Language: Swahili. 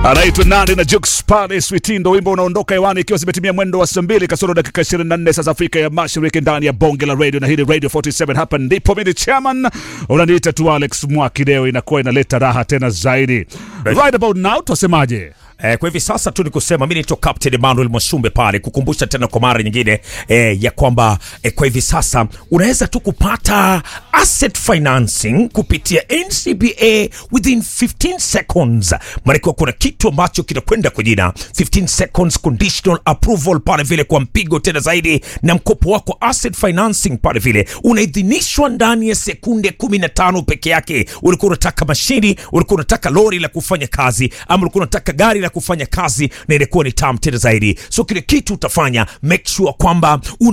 anaitwa nani na Jux pale Switindo, wimbo unaondoka hewani ikiwa zimetimia mwendo wa saa mbili kasoro dakika 24 saa za Afrika ya Mashariki, ndani ya bonge la radio na hili Radio 47. Hapa ndipo mimi chairman, unaniita tu Alex Mwakideo, inakuwa inaleta raha tena zaidi. Right about now twasemaje? Eh, kwa hivi sasa tu ni kusema mimi naitwa Captain Emmanuel Mwasumbe pale kukumbusha tena kwa mara nyingine eh, ya kwamba eh, kwa hivi sasa unaweza tu kupata asset financing kupitia NCBA within 15 seconds. Maana kuna kitu ambacho kinakwenda kwa jina 15 seconds conditional approval pale vile kwa mpigo tena zaidi, na mkopo wako asset financing pale vile unaidhinishwa ndani ya sekunde 15 peke yake. Ulikuwa unataka mashini, ulikuwa unataka lori la kufanya kazi, ama ulikuwa unataka gari la kufanya kazi, na ilikuwa ni tamu tena zaidi. So kile kitu utafanya make sure kwamba una